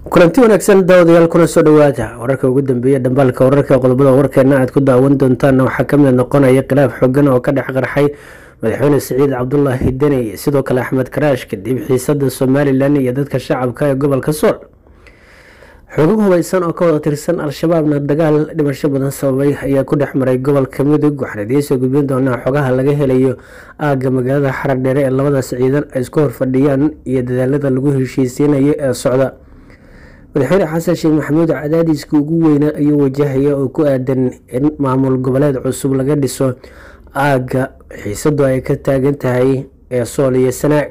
kulanti wanaagsan daawadayaal kuna soo dhawaada wararka ugu dambeeya dhambaalka wararka qodobada warkeena aad ku daawan doontaan waxaa kamid noqonaya khilaaf xoogan oo ka dhex qarxay madaxweyne siciid cabdulaahi deni sidoo kale axmed karaash kadib xiisada somalilan iyo dadka shacabka ee gobolka sool xoogag hubeysan oo ka wada tirsan al-shabaabna dagaal dhimasho badan sababay ayaa ku dhex maray gobolka mudug waxaan idiinsoo gudbin doonaa xogaha laga helayo aagga magaalada xaradheere ee labadaas ciidan ay isku horfadhiyaan iyo dadaalada lagu heshiisiinayo ee socda madaxweyne xasan sheekh maxamuud cadaadiska ugu weyna ayuu wajahaya oo ku aadan in maamul goboleed cusub laga dhiso aagga xiisadu ay ka taagan tahay ee sool iyo sanaag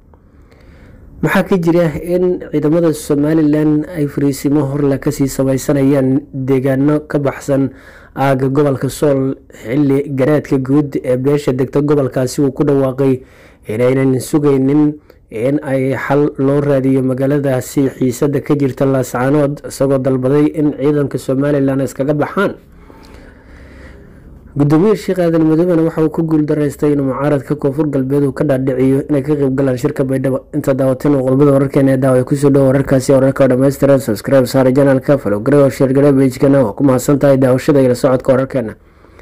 maxaa ka jira in ciidamada somalilan ay fariisimo horle kasii sameysanayaan deegaano ka baxsan aagga gobolka sool xili garaadka guud ee beesha degta gobolkaasi uu ku dhawaaqay inaynan sugaynin in ay xal loo raadiyo magaaladaasi xiisada ka jirta laascaanood isagoo dalbaday in ciidanka somalilan iskaga baxaan gudoomiye sheekh aadan madoobena waxa uu ku guuldaraystay in mucaaradka koonfur galbeed uu ka dhaadhiciyo inay ka qeyb galaan shirka baydhabo inta daawateen oo qodobada wararkeena ee daawa kusoo dhowo wararkaasi wararka oo dhammaystiran subscribe saare janalka falogare oo sheergare bejkana oo ku mahadsan tahay daawashada iyo la socodka wararkeena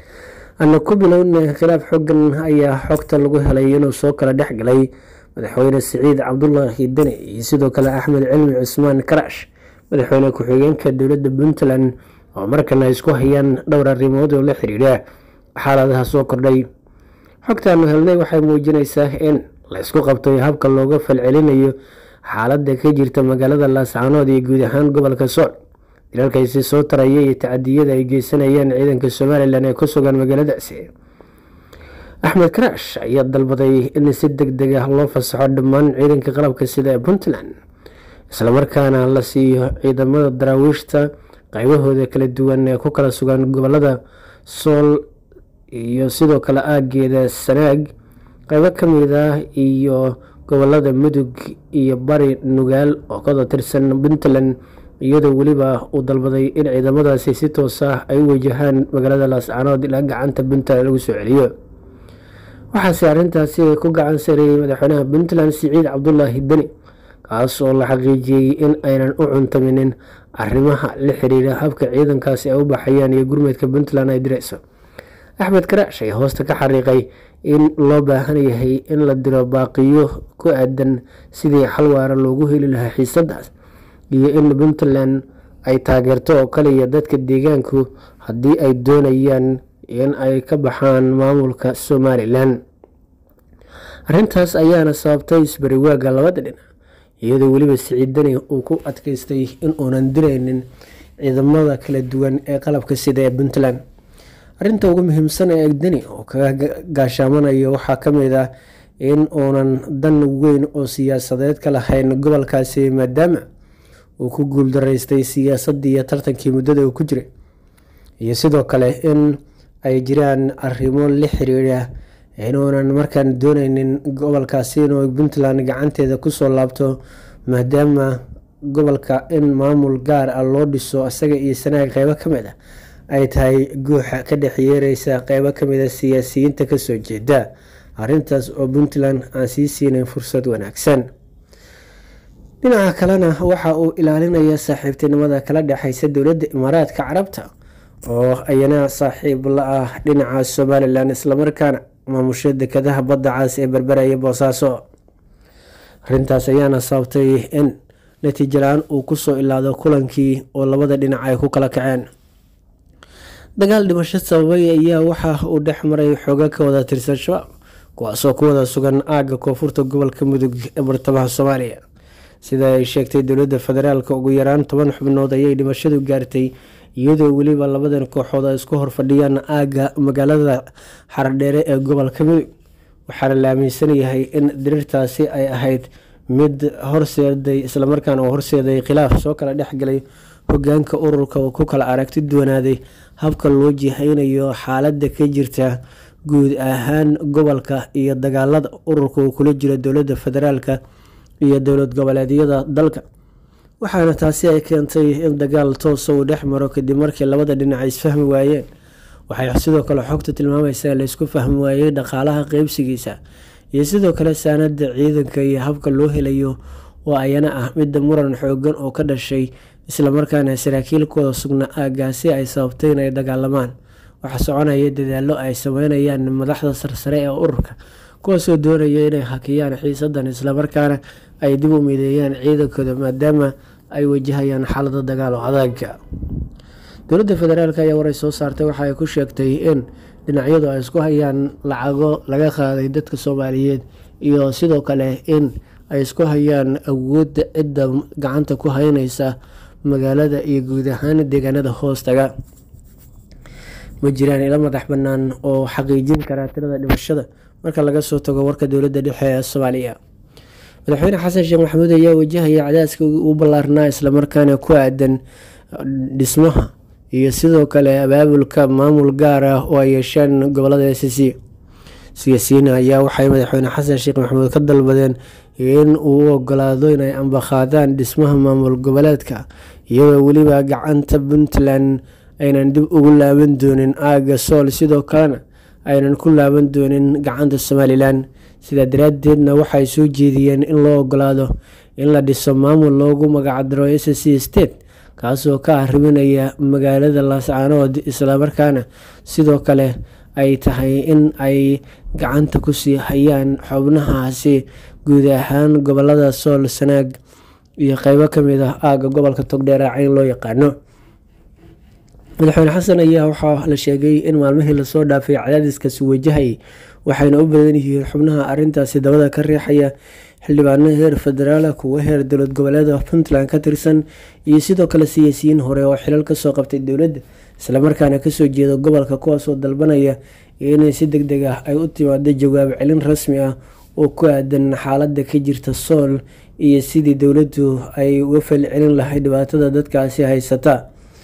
ana ku bilowna khilaaf xogan ayaa xogta lagu helay inuu soo kala dhex galay madaxweyne siciid cabdulaahi deni iyo sidoo kale axmed cilmi cusmaan karaash madaxweyne ku-xigeenka dowladda puntland oo markana ay isku hayaan dhowr arrimood oo la xiriira xaaladaha soo kordhay xogtaanu helnay waxay muujinaysaa in la isku qabtay habka looga falcelinayo xaaladda ka jirta magaalada laascaanood iyo guud ahaan gobolka sool dilalkaysi soo taraya iyo tacadiyada ay geysanayaan ciidanka somalilan ee ku sugan magaaladaasi axmed karaash ayaa dalbaday in si deg deg ah loo fasaxo dhammaan ciidanka qalabka sida ee puntland islamarkaana la siiyo ciidamada daraawiishta qaybahooda kala duwan ee ku kala sugan gobolada sool iyo sidoo kale aageeda sanaag qeybo kamid ah iyo gobolada mudug iyo bari nugaal oo kada tirsan puntland iyadoo weliba uu dalbaday in ciidamadaasi si toos ah ay u wajahaan magaalada laascaanood ilaa gacanta puntland lagu soo celiyo waxaase arrintaasi ku gacan sareeyey madaxweynaha puntland siciid cabdulaahi deni kaas oo la xaqiijiyey in aynan u cuntaminin arrimaha la xiriira habka ciidankaasi ay u baxayaan iyo gurmeedka puntland ay direyso axmed karaash ayaa hoosta ka xariiqay in loo baahan yahay in la diro baaqiyo ku aadan sidii xal waara loogu heli lahaa xiisadaas iyo in puntland ay taageerto oo kaliya dadka deegaanku haddii ay doonayaan in ay ka baxaan maamulka somalilan arrintaas ayaana sababtay isbariwaaga labada dhinac iyadoo weliba siciid deni uu ku adkeystay in uunan direynin ciidamada kala duwan ee qalabka sida ee puntland arrinta ugu muhiimsan ee deni oo kaga gaashaamanayo waxaa kamid ah in uunan dan weyn oo siyaasadeed ka lahayn gobolkaasi maadaama uu ku guuldaraystay siyaasadii iyo tartankii muddada uu ku jiray iyo sidoo kale in ay jiraan arrimo la xiriira inuunan markaan dooneynin gobolkaasi inuu puntland gacanteeda kusoo laabto maadaama gobolka in maamul gaar ah loo dhiso isaga iyo sanaag qeybo kamid ah ay tahay guuxa ka dhex yeereysa qeybo kamid a siyaasiyiinta kasoo jeeda arrintaas oo puntland aan sii siinayn fursad wanaagsan dhinaca kalena waxa uu ilaalinaya saaxiibtinimada kala dhexeysa dowladda imaaraadka carabta oo ayana saaxiib la ah dhinaca somalilan islamarkaana maamusha dekadaha badda caas ee berberaya boosaaso arrintaas ayaana sababtay in natiijo la-aan uu kusoo ilaado kulankii oo labada dhinac ay ku kala kaceen dagaal dhimasho sababay ayaa waxa uu dhex maray xooga ka wada tirsan shabaab kuwaasoo ku wada sugan aagga koonfurta gobolka mudug ee bartamaha soomaaliya sida ay sheegtay dowladda federaalk ugu yaraan toban xubnood ayay dhimashadu gaartay iyadoo weliba labadan kooxood ay isku horfadhiyaan aagga magaalada xaradheere ee gobolka mudug waxaana la aaminsan yahay in diriirtaasi ay ahayd mid horseeday islamarkaana uu horseeday khilaaf soo kala dhexgalay hogaanka ururka oo ku kala aragti duwanaaday habka loo jihaynayo xaaladda ka jirta guud ahaan gobolka iyo dagaalada ururka uu kula jiro dowladda federaalka iyo dowlad goboleedyada dalka waxaana taasi ay keentay in dagaal toosa uu dhex maro kadib markii labada dhinac ay isfahmi waayeen waxay sidoo kale xogta tilmaamaysaa laysku fahmi waayey dhaqaalaha qeybsigiisa iyo sidoo kale saanada ciidanka iyo habka loo helayo oo ayana ah midda muran xoogan oo ka dhashay islamarkaana saraakiilkooda sugna aagaasi ay sababtay inay dagaalamaan waxaa soconaya dadaallo ay sameynayaan madaxda sarsare ee ururka kuwaasoo doonaya inay hakiyaan xiisadan islamarkaana ay dib u mideeyaan ciidankooda maadaama ay wajahayaan xaalado dagaal oo adaga dowladda federaalk ayaa waray soo saartay waxa ay ku sheegtay in dhinacyadu ay isku hayaan lacago laga qaaday dadka soomaaliyeed iyo sidoo kale in ay isku hayaan awoodda cidda gacanta ku haynaysa magaalada iyo guud ahaan deegaanada hoostaga ma jiraan ilo madax bannaan oo xaqiijin karaa tirada dhimashada marka laga soo tago warka dowladda dhexe ee soomaaliya madaxweyne xasan sheekh maxamuud ayaa wajahaya cadaaska u ballaarnaa islamarkaana ku aadan dhismaha iyo sidoo kale abaabulka maamul gaar ah oo ay yeesheen gobolada s c siyaasiyiin ayaa waxay madaxweyne xasan sheekh maxamuud ka dalbadeen in uu u ogolaado inay ambaqaadaan dhismaha maamul goboleedka iyadoo weliba gacanta puntland aynan dib ugu laaban doonin aaga sool sidoo kalena aynan ku laaban doonin gacanta somalilan sidaa daraadeedna waxay soo jeediyeen in loo ogolaado in la dhiso maamul loogu magacdaro s c state kaasoo ka arriminaya magaalada laascaanood islamarkaana sidoo kale ay tahay in ay gacanta kusii hayaan xubnahaasi guud ahaan gobolada sool sanaag iyo qeybo kamid ah aaga gobolka togdheer cayn loo yaqaano madaxweyne xasan ayaa waxaa la sheegay in maalmihii lasoo dhaafay cadaadiskaasi wajahayay waxayna u badan yihiin xubnaha arintaasi dabada ka riixaya xildhibaano heer federaal kuwo heer dowlad goboleeda puntland ka tirsan iyo sidoo kale siyaasiyiin hore oo xilal kasoo qabtay dowladda islamarkaana kasoo jeeda gobolka kuwaasoo dalbanaya inay si deg deg ah ay u timaado jawaab celin rasmi ah oo ku aadan xaalada ka jirta sool iyo sidii dowladdu ay uga falcelin lahayd dhibaatada dadkaasi haysata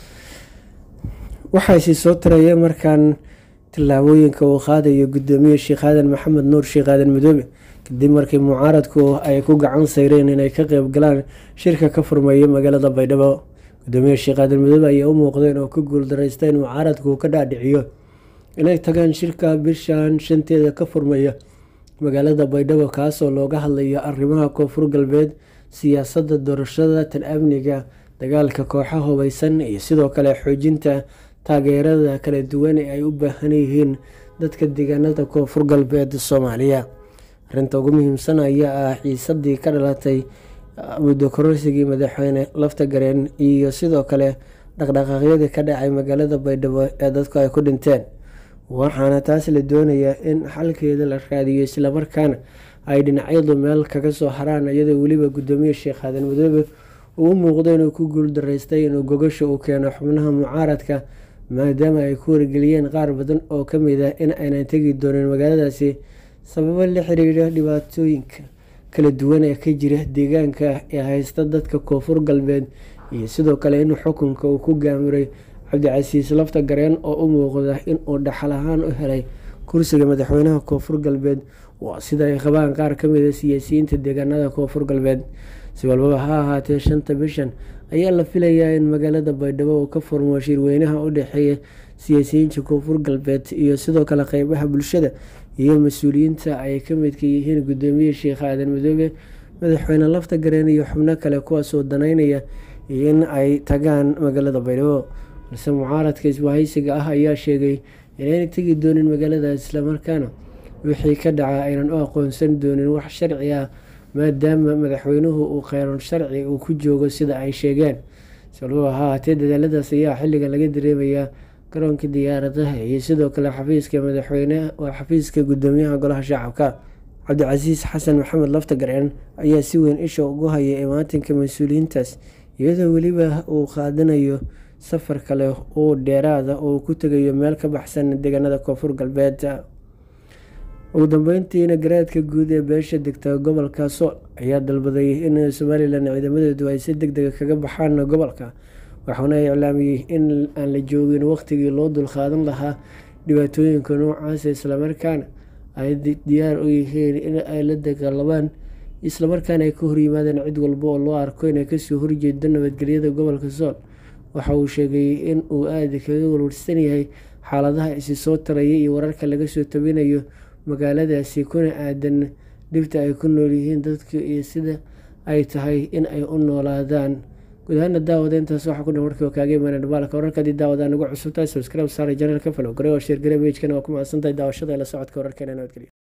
waxaasi soo taraya markaan tillaabooyinka uu qaadayo gudoomiye sheekh aadan maxamed nuur sheekh aadan madoobe kadib markii mucaaradku ay ku gacan sayreen inay ka qeyb galaan shirka ka furmeeya magaalada baydhabo gudoomiye sheekh aadan madoobe ayaa u muuqdeen oo ka guuldareysta in mucaaradku ka dhaadhiciyo inay tagaan shirka bishan shanteeda ka furmaya magaalada baydhabo kaasoo looga hadlayo arrimaha koonfur galbeed siyaasadda doorashada tan amniga dagaalka kooxa hubeysan iyo sidoo kale xoojinta taageerada kala duwan ee ay u baahan yihiin dadka deegaanada koonfur galbeed soomaaliya arinta ugu muhiimsan ayaa ah xiisadii ka dhalatay muddo kororsigii madaxweyne lafta gareen iyo sidoo kale dhaqdhaqaaqyadii ka dhacay magaalada baydhabo ee dadku ay ku dhinteen waxaana taas la doonayaa in xalkeeda la raadiyo islamarkaana ay dhinacyadu meel kaga soo haraan iyadoo weliba gudoomiye sheekh aadan madoobe uu u muuqdo inuu ku guuldareystay inuu gogasha u keeno xubnaha mucaaradka maadaama ay ku wargeliyeen qaar badan oo kamid ah in aynan tegi doonin magaaladaasi sababo la xiriira dhibaatooyinka kala duwan ee ka jira deegaanka ee haysta dadka koonfur galbeed iyo sidoo kale in xukunka uu ku gaamuray cabdicasiis lafta gareen oo u muuqda inuu dhaxal ahaan u helay kursiga madaxweynaha koonfur galbeed waa sida ay qabaan qaar kamid a siyaasiyiinta deegaanada koonfur galbeed si walbaba ha ahaatee shanta bishan ayaa la filayaa in magaalada baydhabo uu ka furmo shirweynaha u dhexeeya siyaasiyiinta koonfur galbeed iyo sidoo kale qeybaha bulshada iyo mas-uuliyiinta ay ka midka yihiin gudoomiye sheekh aadan madoobe madaxweyne lafta gareen iyo xubno kale kuwaasoo danaynaya in ay tagaan magaalada baydhabo balse mucaaradka isbahaysiga ah ayaa sheegay inayna tegi doonin magaalada islamarkaana wixii ka dhaca aynan u aqoonsan doonin wax sharci ah maadaama madaxweynuhu uu kheyran sharci uu ku joogo sida ay sheegeen salbaba ha haatee dadaaladaas ayaa xilligan laga dareemayaa garoonka diyaaradaha iyo sidoo kale xafiiska madaxweyne waa xafiiska gudoomiyaha golaha shacabka cabdicasiis xasan maxamed lafta gareen ayaa si weyn isha ugu haya imaatinka mas-uuliyiintaas iyadoo weliba uu qaadanayo safar kale oo dheeraada oo ku tegayo meel ka baxsan deegaanada koonfur galbeed ugu dambeyntiina garaadka guud ee beesha degta gobolka sool ayaa dalbaday in somalilan ciidamadeedu ay si deg dega kaga baxaan gobolka waxaana iclaamiyey in aan la joogin waqtigii loo dulqaadan lahaa dhibaatooyinka noocaas islamarkaana ay diyaar u yihiin in ay la dagaalamaan islamarkaana ay ka horyimaadeen cid walba oo loo arko inay kasoo horjeedo nabadgelyada gobolka sool waxa uu sheegay in uu aada kaga walwarsan yahay xaaladaha isi soo taraya iyo wararka laga soo tabinayo magaaladaasi kuna aadan dhibta ay ku nool yihiin dadka iyo sida ay tahay in ay u noolaadaan guud ahaana daawada intaas waxaa ku dhan warkii oo kaaga imaana dhibaalka wararkadii daawadaan ugu cusubtahay subscribe saare janalka falow gare oo sheergare bejkana waa ku mahadsantahay daawashada la socodka wararkeena nabadgelyo